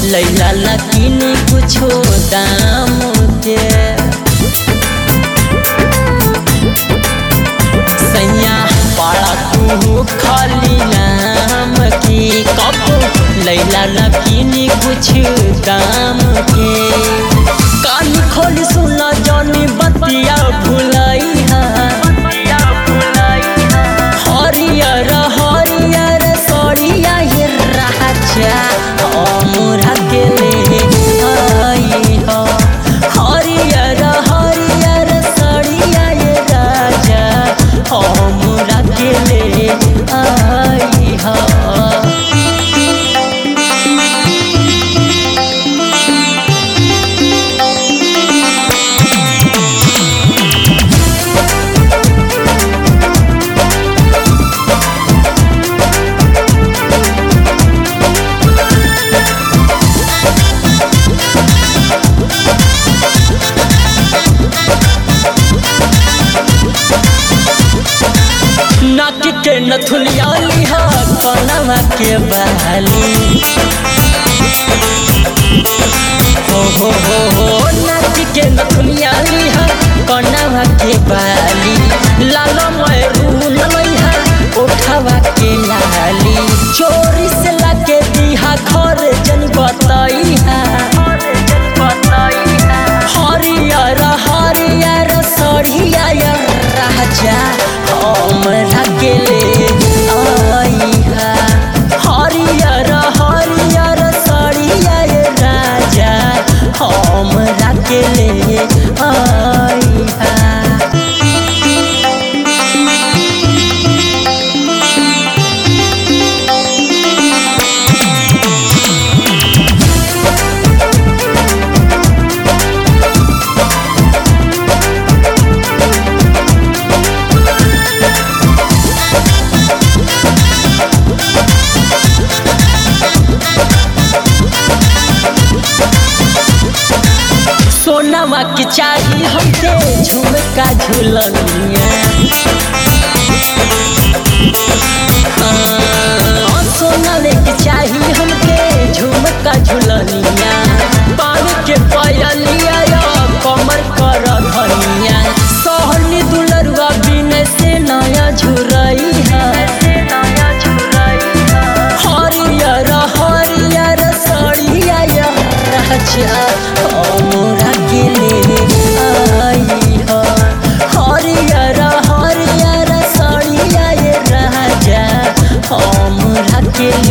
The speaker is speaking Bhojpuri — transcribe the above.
लैला ला किनी कुछो दाम के सैया पाड़ा तू खाली नाम की कब लैला ला किनी कुछ दाम के कान खोल सुना जानी बतिया भुलाई हरियर हरियर सड़िया ये राजा हमरा के ले आई हो हरियर हरियर सड़िया ये राजा हमरा के ले आई हो नाक के नथुलिया लिहा कनवा के बहाली हो हो हो हो नाक के नथुलिया लिहा कनवा के बाली लाल मरून लइहा उठावा के लाली चोरी से लाके दिहा घर जन बतइहा हरियर हरियर सड़िया राजा हमरा के ले आइहा हरियर हरियर सड़िया राजा हमरा के ले आइहा सोनामा के चाही हमके झुमका झुलनिया हाँ, सोना के चाही हमके झुमका झुलनिया पान के पयलिया या कमर कर धनिया सहनी दुलरुआ बिन से नया झुरई हरियर हरियर सड़िया राजा हमरा के ले आई हो हरियर हरियर सड़िया राजा हमरा के